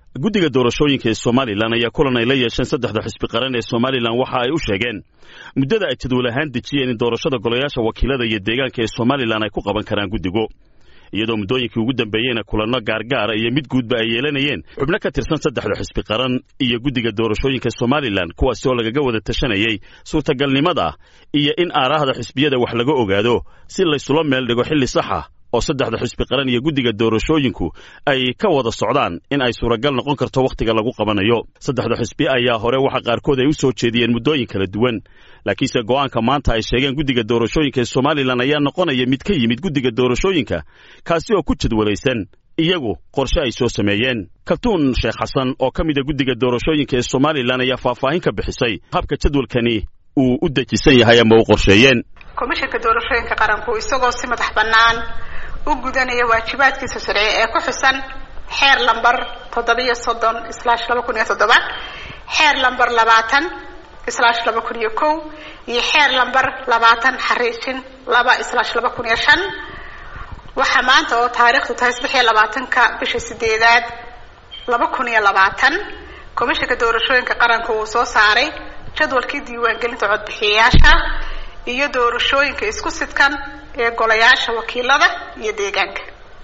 guddiga doorashooyinka ee somalilan ayaa kulan ay la yeesheen saddexda xisbi qaran ee somalilan waxa ay u sheegeen muddada ay jadwal ahaan dejiyeen in doorashada golayaasha wakiilada iyo deegaanka ee somalilan ay ku qaban karaan guddigu iyadoo muddooyinkii ugu dambeeyeyna kulanno gaargaara iyo mid guudba ay yeelanayeen xubno ka tirsan saddexda xisbi qaran iyo guddiga doorashooyinka somalilan kuwaasi oo lagaga wada tashanayey suurtagalnimada iyo in aaraahda xisbiyada wax laga ogaado si laysula meel dhigo xilli saxa oo saddexda xisbi qaran iyo guddiga doorashooyinku ay ka wada socdaan in ay suuragal noqon karto wakhtiga lagu qabanayo saddexda xisbi ayaa hore waxa qaarkood ay u soo jeediyeen muddooyin kala duwan laakiinse go'aanka maanta ay sheegeen guddiga doorashooyinka ee somalilan ayaa noqonaya mid ka yimid guddiga doorashooyinka kaasi oo ku jadwalaysan iyagu qorshe ay soo sameeyeen kaltuun sheekh xasan oo ka mida guddiga doorashooyinka ee somalilan ayaa faahfaahin ka bixisay habka jadwalkani uu u dejisan yahay ama u qorsheeyeen komishanka doorashooyinka qaranku isagoo si madax bannaan u gudanaya waajibaadkiisa sharci ee ku xusan xeer lamber toddobiyo soddon islaash laba kun iyo toddoba xeer lamber labaatan islaash laba kun iyo kow iyo xeer lamber labaatan xariijin laba islaash laba kun iyo shan waxaa maanta oo taariikhdu tahay saddex iyo labaatanka bisha sideedaad laba kun iyo labaatan komishanka doorashooyinka qaranka uu soo saaray jadwalkii diiwaangelinta codbixiyayaasha iyo doorashooyinka isku sidkan ee golayaasha wakiilada iyo deegaanka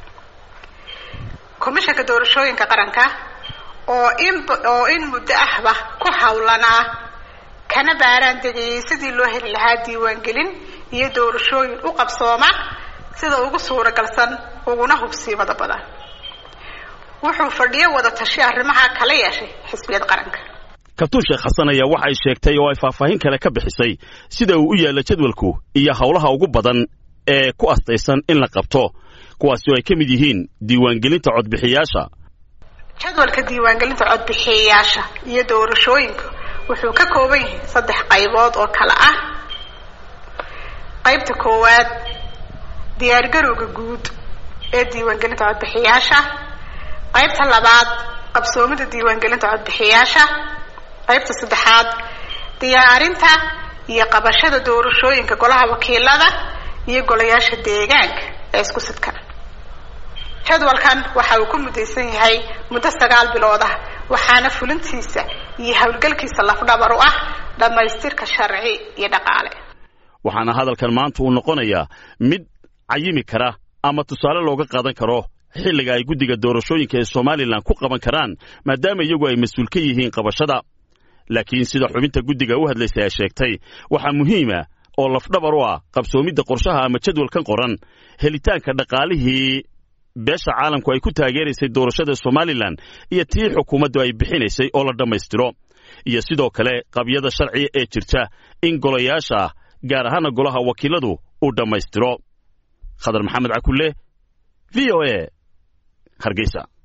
komishanka doorashooyinka qaranka oo in oo in muddo ahba ku hawlanaa kana baaraan degayay sidii loo heli lahaa diiwaangelin iyo doorashooyin u qabsooma sida ugu suuragalsan uguna hubsiimada badan wuxuu fadhiyo wada tashi arrimaha kala yeeshay xisbiyada qaranka kabtuun sheekh xasan ayaa waxa ay sheegtay oo ay faahfaahin kale ka bixisay sida uu u yaalla jadwalku iyo howlaha ugu badan ee ku astaysan in la qabto kuwaasi oo ay ka mid yihiin diiwaangelinta codbixiyaasha jadwalka diiwaangelinta codbixiyayaasha iyo doorashooyinka wuxuu ka kooban yahay saddex qaybood oo kale ah qaybta koowaad diyaargarowga guud ee diiwaangelinta codbixiyaasha qaybta labaad qabsoomida diiwaangelinta codbixiyaasha qaybta saddexaad diyaarinta iyo qabashada doorashooyinka golaha wakiilada iyo golayaasha deegaanka ee isku sidkan jadwalkan waxa uu ku mudaysan yahay muddo sagaal bilood ah waxaana fulintiisa iyo howlgalkiisa lafdhabar u ah dhammaystirka sharci iyo dhaqaale waxaana hadalkan maanta uu noqonayaa mid cayimi kara ama tusaale looga qaadan karo xilliga ay guddiga doorashooyinka ee somalilan ku qaban karaan maadaama iyagu ay mas-uul ka yihiin qabashada laakiin sida xubinta guddiga u hadlaysay ay sheegtay waxaa muhiima oo lafdhabar u ah qabsoomidda qorshaha ama jadwalkan qoran helitaanka dhaqaalihii beesha caalamku ay ku taageeraysay doorashada somalilan iyo tii xukuumaddu ay bixinaysay oo la dhammaystiro iyo sidoo kale qabyada sharciga ee jirta in golayaasha gaar ahaana golaha wakiiladu uu dhammaystiro khadar maxamed cakulle v o e hargeysa